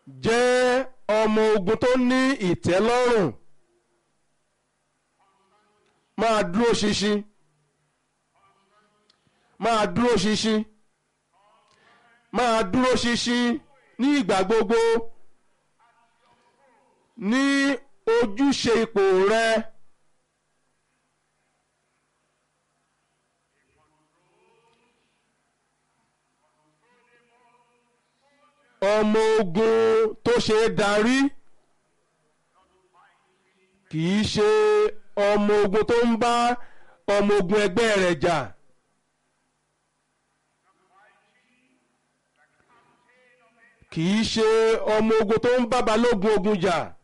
jẹ́ ọmọ ogun tó ní ìtẹ́lọ́rùn máa dúró ṣinṣin máa dúró ṣinṣin máa dúró ṣinṣin ní ìgbà gbogbo ní ojúṣe ipò rẹ. ọmọ ogun tó ṣe é darí kì í ṣe ọmọ ogun tó ń bá ọmọ ogun ẹgbẹ́ rẹ̀ jà. kì í ṣe ọmọ ogun tó ń bá balógun ogun jà.